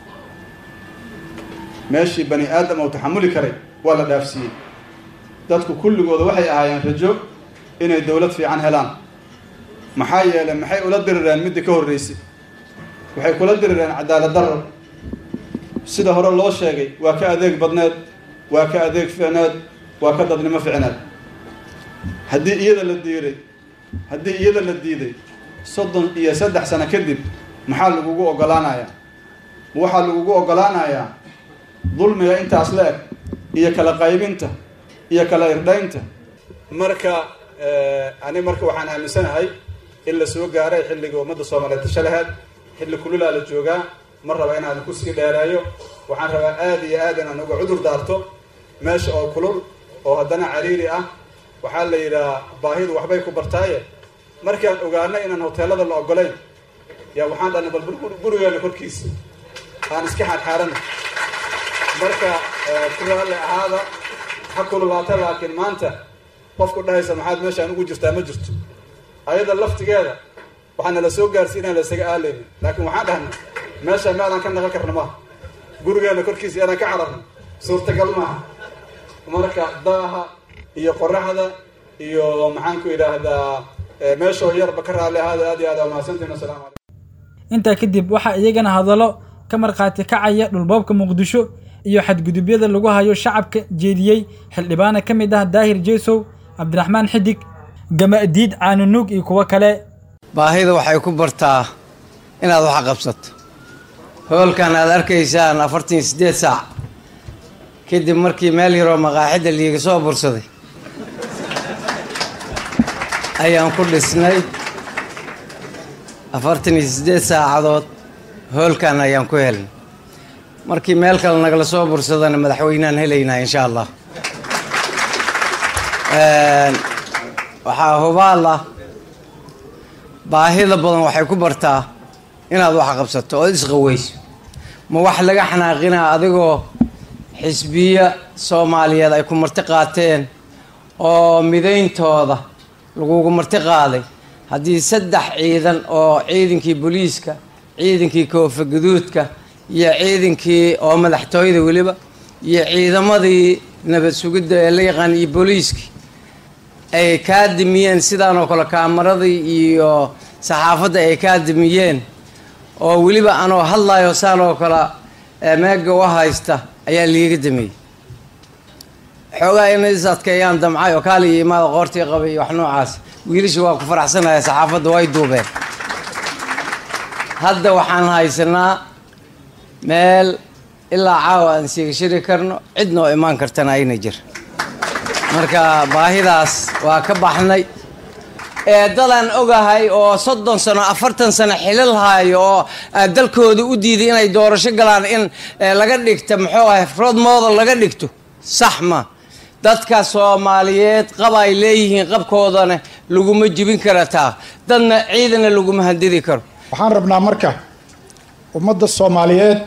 meeshii bani aadam ou taxamuli karay waa la dhaafsiiyey dadku kulligooda waxay ahaayeen rajo inay dowlad fiican helaan maxaa yeelay maxay ula dirireen midda ka horreysay waxay kula dirireen cadaalad darro sida hore loo sheegay waa ka adeeg badneed waa ka adeeg ficneed waa ka dadnimo ficneed haddii iyada la diiray haddii iyada la diiday soddon iyo saddex sano kadib maxaa lagugu oggolaanayaa ma waxaa lagugu oggolaanayaa dulmiga intaas la eg iyo kala qaybinta iyo kala irdhaynta marka ani marka waxaan aaminsanahay in la soo gaaray xilliga ummadda soomaaliyeed tasha laheed xilli kululaa la joogaa ma raba inaan kusii dheereeyo waxaan rabaa aada iyo aad inaan uga cudur daarto meesha oo kulul oo haddana cariiri ah waxaa la yidhahaa baahidu waxbay ku bartaaye markaan ogaano inaan hoteelada la ogolayn yaa waxaan dhanay bal gurigeena korkiisa aan iska xaadxaarana marka ku raalli ahaada ha kululaata laakiin maanta qofku dhahaysa maxaad meeshaan ugu jirtaa ma jirto ayada laftigeeda waxaana la soo gaarsiy inaan la isaga aalaynin laakiin waxaan dhahnay meesha meelaan ka naqan karna maaha gurigeena korkiisa inaan ka cararno suurtagal maaha marka daaha iyo qoraxda iyo maxaan ku idhaahdaa meeshoo yarba ka raalli ahaada aad iyo aad aa mahadsantiin wasalaamu calaykum intaa kadib waxaa iyagana hadallo ka markhaati kacaya dhulboobka muqdisho iyo xadgudubyada lagu hayo shacabka jeediyey xildhibaana ka mid ah daahir jeesow cabdiraxmaan xidig gamadiid caanunuug iyo kuwo kale baahida waxay ku bartaa inaad wax qabsato hoolkan aad arkaysaan afartan iyo siddeed saac kadib markii meel yaroo maqaaxidda liiga soo bursaday ayaan ku dhisnay afartan iyo siddeed saacadood hoolkan ayaan ku helnay markii meel kale nagala soo bursadana madaxweyneaan helaynaa insha allah waxaa hubaal ah baahida badan waxay ku bartaa inaad wax qabsato ood isqaweyso ma wax laga xanaaqinaa adigoo xisbiya soomaaliyeed ay ku marti qaateen oo midayntooda lagugu marti qaaday haddii saddex ciidan oo ciidankii booliiska ciidankii koofa guduudka iyo ciidankii oo madaxtooyada weliba iyo ciidamadii nabad sugidda ee la yaqaan iyo booliiskii ay kaa dimiyeen sidaan oo kale kaamaradii iyo saxaafadda ay kaa dimiyeen oo weliba anoo hadlayo saan oo kale meega u haysta ayaa liiga damiyey xoogaa inay is adkeeyaan damcay oo kaali iyo imaada qoortii qabay iyo wax noocaas wiilasha waa ku faraxsanaya saxaafadda way duubeen hadda waxaan haysanaa meel ilaa caawa aan siigashiri karno cidna oo imaan kartana ayna jir marka baahidaas waa ka baxnay eedadan ogahay oo soddon sano afartan sano xilal haayo oo dalkooda u diiday inay doorasho galaan in laga dhigta muxuu ahay rod model laga dhigto sax ma dadka soomaaliyeed qab ay leeyihiin qabkoodana laguma jibin kara taa dadna ciidana laguma handidi karo waxaan rabnaa marka ummadda soomaaliyeed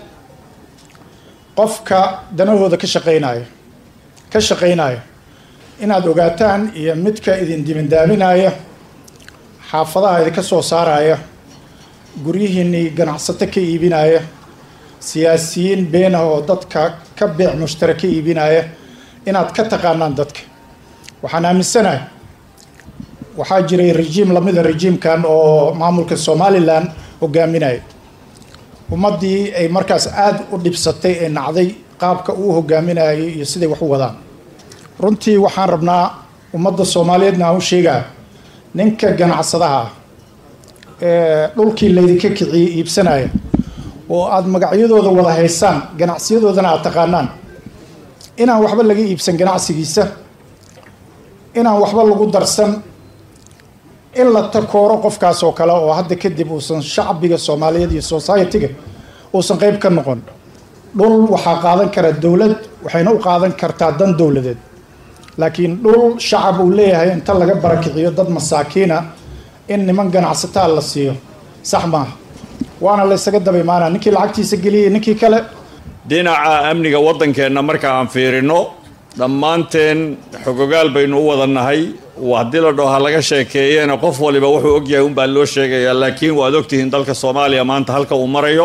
qofka danahooda ka shaqaynaya ka shaqaynaya inaad ogaataan iyo midka idin dimindaaminaya xaafadaha idinka soo saaraya guryihiinnii ganacsato ka iibinaya siyaasiyiin beenah oo dadka ka beec mushtara ka iibinaya inaad ka taqaanaan dadka waxaan aaminsanahay waxaa jiray rejiim lamida rejiimkan oo maamulka somalilan hogaaminaya ummaddii ay markaas aada u dhibsatay ee nacday qaabka uu hogaaminayay iyo siday wax u wadaan runtii waxaan rabnaa ummadda soomaaliyeedna aan u sheegaa ninka ganacsadaha ah ee dhulkii laydinka kiciyey iibsanaya oo aada magacyadooda wada haysaan ganacsiyadoodana aada taqaanaan inaan waxba laga iibsan ganacsigiisa inaan waxba lagu darsan in la takooro qofkaas oo kale oo hadda kadib uusan shacbiga soomaaliyeed iyo society-ga uusan qeyb ka noqon dhul waxaa qaadan kara dowlad waxayna u qaadan kartaa dan dowladeed laakiin dhul shacab uu leeyahay inta laga barakiciyo dad masaakiina in niman ganacsataa la siiyo sax maaha waana laysaga daba imaanaa ninkii lacagtiisa geliyay ninkii kale dhinaca amniga waddankeenna marka aan fiirino dhammaanteen xogogaal baynu u wada nahay haddii la dhaho ha laga sheekeeyena qof waliba wuxuu ogyahay unbaa loo sheegayaa laakiin waad ogtihiin dalka soomaaliya maanta halka uu marayo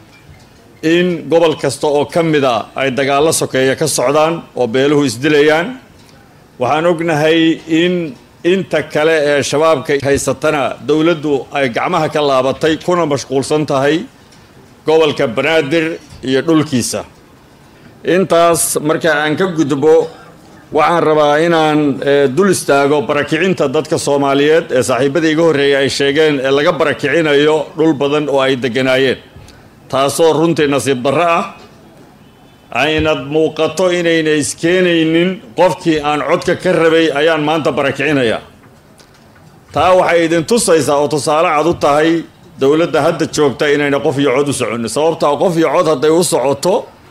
in gobol kasta oo ka mid a ay dagaallo sokeeya ka socdaan oo beeluhu isdilayaan waxaan ognahay in inta kale ee shabaabka haysatana dowladdu ay gacmaha ka laabatay kuna mashquulsan tahay gobolka banaadir iyo dhulkiisa intaas marka aan ka gudbo waxaan rabaa inaan dul istaago barakicinta dadka soomaaliyeed ee saaxiibadii iga horreeyay ay sheegeen ee laga barakicinayo dhul badan oo ay degganaayeen taasoo runtii nasiib darro ah aynad muuqato inayna iskeenaynin qofkii aan codka ka rabay ayaan maanta barakicinayaa taa waxay idin tusaysaa oo tusaale cad u tahay dowladda hadda joogta inayna qof iyo cod u soconin sababtaa qof iyo cod hadday u socoto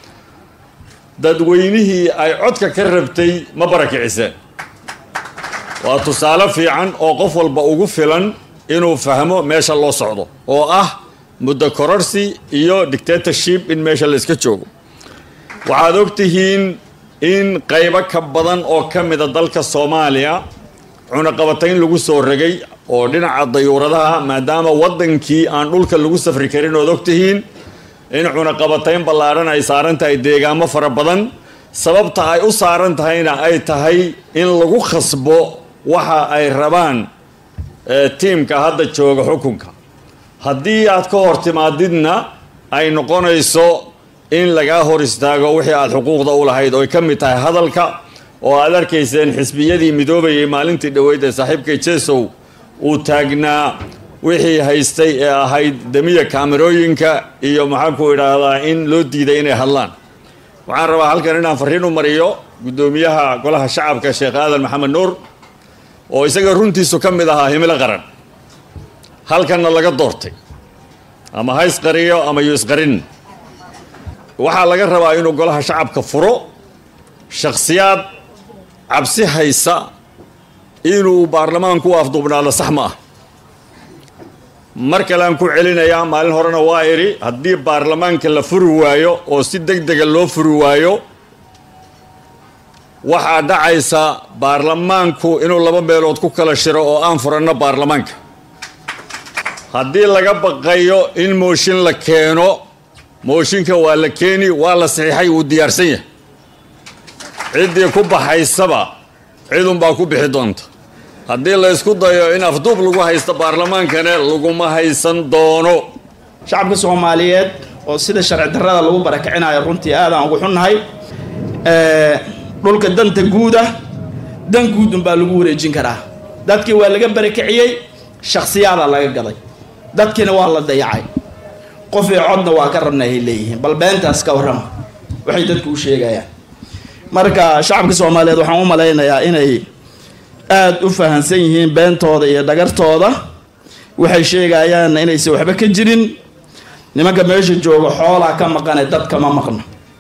dadweynihii ay codka ka rabtay ma barakiciseen waa tusaale fiican oo qof walba ugu filan inuu fahmo meesha loo socdo oo ah muddo kororsi iyo dictatorship in meesha la iska joogo waxaad ogtihiin in qaybo ka badan oo ka mida dalka soomaaliya cunaqabatayn lagu soo ragay oo dhinaca dayuuradaha maadaama waddankii aan dhulka lagu safri karin ood ogtihiin in cunaqabatayn ballaadhan ay saaran tahay deegaamo fara badan sababta ay u saaran tahayna ay tahay in lagu khasbo waxa ay rabaan tiimka hadda jooga xukunka haddii aad ka hor timaadidna ay noqonayso in lagaa hor istaago wixii aad xuquuqda u lahayd ooy ka mid tahay hadalka oo aad arkayseen xisbiyadii midoobayay maalintii dhoweyd ee saaxiibkay jesow uu taagnaa wixii haystay ee ahayd damiya kaamerooyinka iyo maxaanku idhaahdaa in loo diiday inay hadlaan waxaan rabaa halkan inaan farriin u mariyo guddoomiyaha golaha shacabka sheekh aadan maxamed nuur oo isaga runtiisu ka mid ahaa himilo qaran halkanna laga doortay ama ha isqariyo ama yu isqarin waxaa laga rabaa inuu golaha shacabka furo shakhsiyaad cabsi haysa inuu baarlamaanku u afduubnaado sax ma ah mar kale aan ku celinayaa maalin horena waa idhi haddii baarlamaanka la furi waayo oo si deg dega loo furi waayo waxaa dhacaysa baarlamaanku inuu laba meelood ku kala shiro oo aan furanno baarlamaanka haddii laga baqayo in mooshin la keeno mooshinka waa la keeni waa la saxiixay wuu diyaarsan yahay ciddii ku baxaysaba cidunbaa ku bixi doonta haddii la ysku dayo in afduub lagu haysto baarlamaankane laguma haysan doono shacabka soomaaliyeed oo sida sharci darrada lagu barakicinayo runtii aadaan ugu xunnahay dhulka danta guuda dan guudun baa lagu wareejin karaa dadkii waa laga barakiciyey shakhsiyaadaa laga gaday dadkiina waa la dayacay qofii codna waa ka rabna ay leeyihiin bal beentaas ka warrama waxay dadku u sheegayaan marka shacabka soomaaliyeed waxaan u malaynayaa inay aada u fahansan yihiin beentooda iyo dhagartooda waxay sheegayaan inaysan waxba ka jirin nimanka meesha jooga xoolaa ka maqane dad kama maqno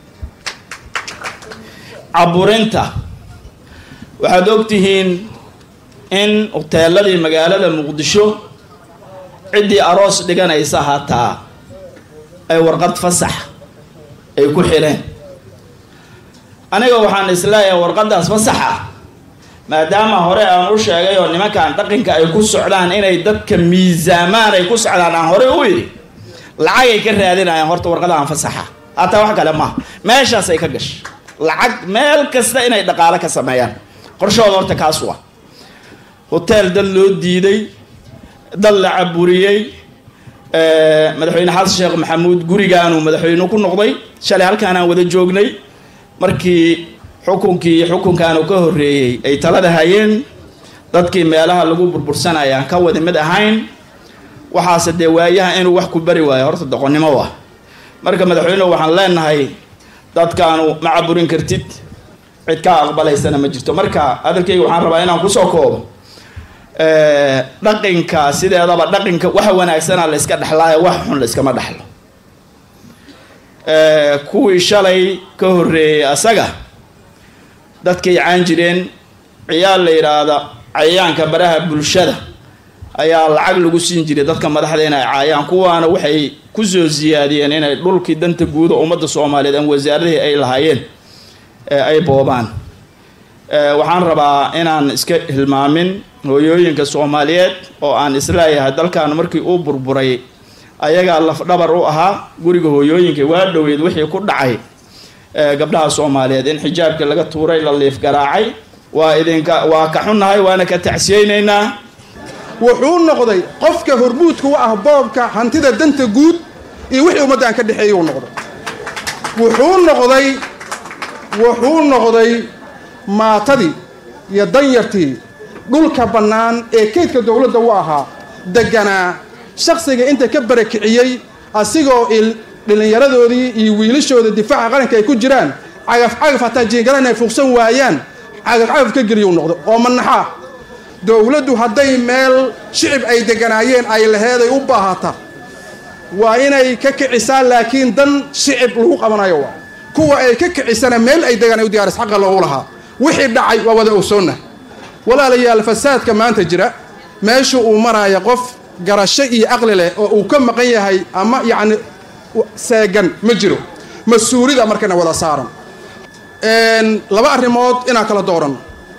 caburinta waxaad ogtihiin in hoteeladii magaalada muqdisho ciddii aroos dhiganaysa hataa ay warqad fasax ay ku xidheen aniga waxaan isleeyahay warqaddaas fasaxa maadaama hore aan u sheegay oo nimankan dhaqanka ay ku socdaan inay dadka miisaamaan ay ku socdaan aan hore u yidhi lacagay ka raadinayaan horta warqadahan fasaxa hataa wax kale maaha meeshaasay ka gashay lacag meel kasta inay dhaqaalo ka sameeyaan qorshahooda horta kaas waa hoteel dad loo diiday dad la caburiyey madaxweyne xasan sheekh maxamuud gurigaanuu madaxweyne ku noqday shalay halkaanaan wada joognay markii xukunkii xukunkaanu ka horreeyey ay talada hayeen dadkii meelaha lagu burbursanaya aan ka wada mid ahayn waxaase dee waayaha inuu wax ku bari waayo horta doqonnimo ah marka madaxweynehu waxaan leenahay dadkaanu ma caburin kartid cid kaa aqbalaysana ma jirto marka hadalkayga waxaan rabaa inaan kusoo koobo dhaqinka sideedaba dhaqinka waxa wanaagsana la iska dhexlaayo wax xun la iskama dhexlo kuwii shalay ka horreeyey asaga dadkay caan jireen ciyaal la yidhaahda cayayaanka baraha bulshada ayaa lacag lagu siin jiray dadka madaxda inay caayaan kuwaana waxay kusoo siyaadiyeen inay dhulkii danta guuda ummadda soomaaliyeed ama wasaaradihii ay lahaayeen ay boobaan waxaan rabaa inaan iska hilmaamin hooyooyinka soomaaliyeed oo aan isleeyahay dalkan markii uu burburay ayagaa lafdhabar u ahaa guriga hooyooyinka waa dhoweyd wixii ku dhacay gabdhaha soomaaliyeed in xijaabkii laga tuuray la liif garaacay waa idinka waa ka xunnahay waana ka tacsiyeynaynaa wuxuu noqday qofka hormuudka u ah boobka hantida danta guud iyo wixii ummaddan ka dhexeeyey uu noqday wuxuu noqday wuxuu noqday maatadii iyo danyartii dhulka bannaan ee kaydka dowladda u ahaa deganaa shakhsiga inta ka barakiciyey asigoo dhallinyaradoodii iyo wiilashooda difaaca qaranka ay ku jiraan cagaf cagaf hataa jiingaran ay fuuqsan waayaan cagaf cagaf ka geliyuu noqdo oo manaxaa dowladdu hadday meel shicib ay deganaayeen ay laheeday u baahata waa inay ka kicisaa laakiin dan shicib lagu qabanayo waa kuwa ay ka kicisana meel ay degaan ay u diyaaris xaqa loogu lahaa wixii dhacay waa wada ogsoonna walaalayaal fasaadka maanta jira meesha uu maraya qof garasho iyo aqli leh oo uu ka maqan yahay ama yacni seegan ma jiro mas-uulida markana wada saaran laba arrimood inaan kala dooranno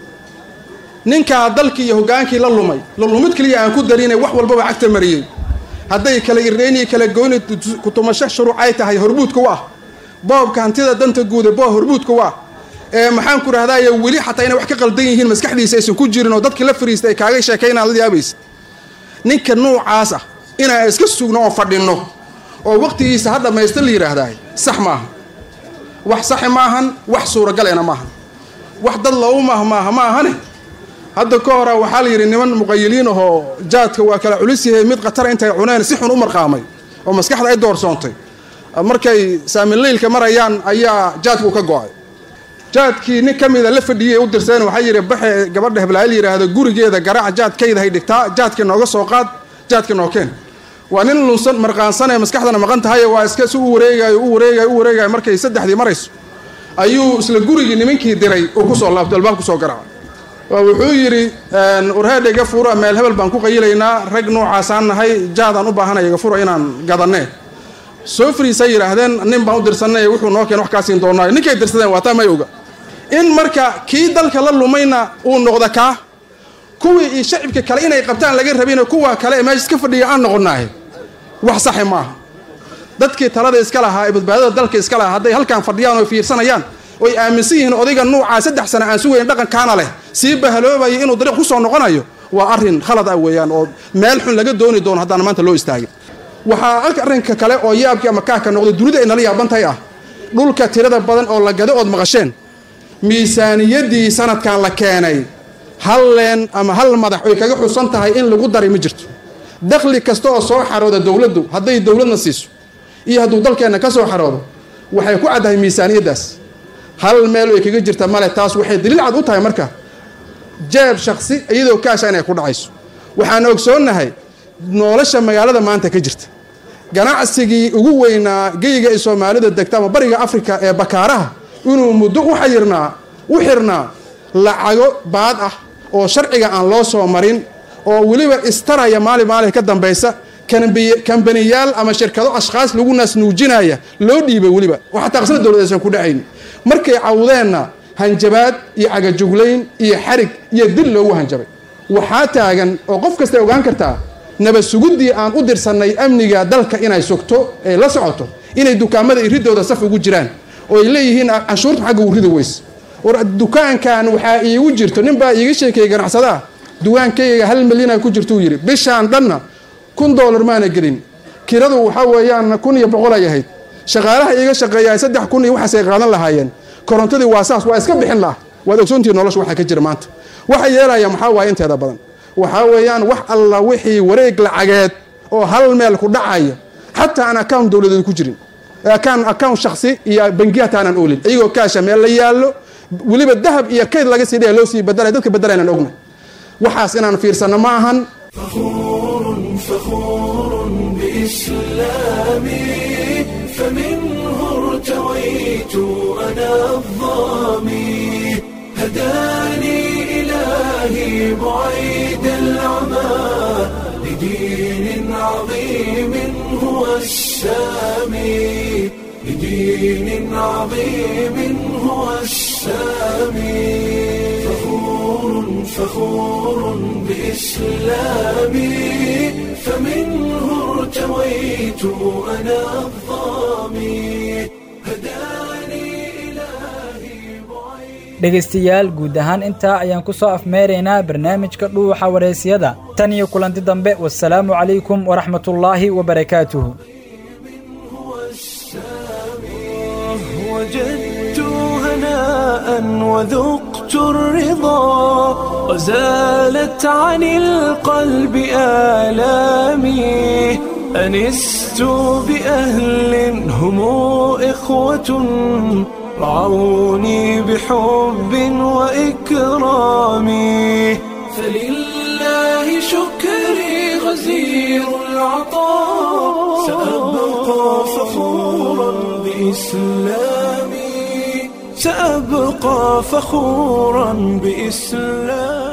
ninkaa dalkii iyo hoggaankii la lumay la lumid keliya aan ku darinay wax walbaba cagta mariyey hadday kala irreyniyo kala goyni kutumasho shuruuc ay tahay hormuudka u ah boobka hantida danta guuda boo hormuudka u ah ee maxaan ku rahdaye weli xataa inay wax ka qaldan yihiin maskaxdiisa aysan ku jirin oo dadkii la fariistay ay kaaga sheekaynaan la yaabaysa ninka nuucaas ah inaan iska sugno oo fadhinno oo waqtigiisa ha dhammaysta la yidhaahdaay sax maaha wax saxi maahan wax suuragalena maahan wax dad loogu maahmaaha ma ahane hadda ka hora waxaa la yidhi niman muqayiliin ahoo jaadka waa kala culis yahay mid khatara intay cuneen si xun u marqaamay oo maskaxda ay doorsoontay markay saamileylka marayaan ayaa jaadku ka go-ay jaadkii nin ka mida la fadhiyay u dirseen waxaa yidhi baxe gabadha heblaayl yidhaahdo gurigeeda garaac jaadkayda hay dhigtaa jaadkii nooga soo qaad jaadkii noo keen waa nin lunsan marqaansan ee maskaxdana maqan tahay waa iska si u wareegayo u wareegayo u wareegayo markay saddexdii marayso ayuu isla gurigii nimankii diray uu kusoo laabto albaab kusoo garaaca waa wuxuu yidhi warheedha iga fura meel hebel baan ku qayilaynaa rag noocaasaan nahay jaadaan u baahanaya iga fura inaan gadanee soo fariisay yidhaahdeen nin baan u dirsanay wuxuu noo keen wax kaa siin doonaayo ninkay dirsadeen waa taa may oga in marka kii dalka la lumayna uu noqda kaa kuwii iyo shacibka kale inay qabtaan laga rabin kuwa kale ee meesha iska fadhiya aan noqonaahe wax saxi maaha dadkii talada iska lahaa ee badbaadada dalka iska lahaa hadday halkaan fadhiyaan oo fiirsanayaan oy aaminsan yihiin odayga nuucaa saddex sano aan sugayn dhaqankaana leh sii bahaloobayo inuu dariiq kusoo noqonayo waa arrin khalad ah weeyaan oo meel xun laga dooni doono haddaan maanta loo istaagin waxaa arrinka kale oo yaabkii ama kaaka noqday dunida ay nala yaabantahay ah dhulka tirada badan oo la gado ood maqasheen miisaaniyaddii sanadkan la keenay hal leen ama hal madax oy kaga xusan tahay in lagu daray ma jirto dakhli kasta oo soo xarooda dowladdu hadday dowladna siiso iyo hadduu dalkeenna ka soo xaroodo waxay ku caddahay miisaaniyaddaas hal meel ay kaga jirta male taas waxay daliil cad u tahay marka jeeb shaksi iyadoo kaasha inay ku dhacayso waxaan ogsoonnahay nolosha magaalada maanta ka jirta ganacsigii ugu weynaa geyga ay soomaalida degta ama bariga afrika ee bakaaraha inuu muddo u xayirnaa u xirnaa lacago baad ah oo sharciga aan loo soo marin oo weliba istaraya maalin maalin ka dambaysa kambaniyaal ama shirkado ashkhaas lagu naasnuujinaya loo dhiibay weliba oo xataa qasna dowlad aysan ku dhacayn markay cawdeenna hanjabaad iyo cagajuglayn iyo xarig iyo dil loogu hanjabay waxaa taagan oo qof kastay ogaan kartaa nabad suguddii aan u dirsannay amniga dalka inay sugto ee la socoto inay dukaamada iridooda saf ugu jiraan oo ay leeyihiin canshuurta xagga u ridi weys war dukaankan waxaa iigu jirto nin baa iiga sheekeeyey ganacsadaa duwaankayga hal milyana ku jirtuu yidhi bishaan dhanna kun doolar maana gelin kiradu waxaa weeyaan kun iyo boqol ay ahayd shaqaalaha iiga shaqeeyaa saddex kun iyo waxaasay qaadan lahaayeen korontadii waa saas waa iska bixin laha waad ogsoontihi nolosha waxaa ka jira maanta waxa yeelaya maxaa waaye inteeda badan waxaa weeyaan wax alla wixii wareeg lacageed oo hal meel ku dhacaya xataa aan account dowladeed ku jirin akaan account shaksi iyo bangiyaata aanan oolin iyagoo kaasha meel la yaallo weliba dahab iyo kayd laga sii dhaya loo sii badalay dadka badalaynaan ogna waxaas inaan fiirsanno ma ahan فخور بإسلامي فمنه ارتويت أنا الظامي هداني إلهي بعيد العمى لدين عظيم هو السامي لدين عظيم هو السامي فخور فخور بإسلامي فمنه ارتويت أنا الظامي هداني إلهي dhegaystayaal guud ahaan intaa ayaan ku soo afmeeraynaa barnaamijka dhuuxa wareysiyada tan iyo kulanti dambe wasalaamu calaykum waraxmatullaahi wabarakaatuhu وجدت هناء وذقت الرضا وزالت عن القلب آلامي أنست بأهل هم إخوة رعوني بحب وإكرام فلله شكري غزير العطاء سأبقى فخورا بإسلامي سأبقى فخورا بإسلامي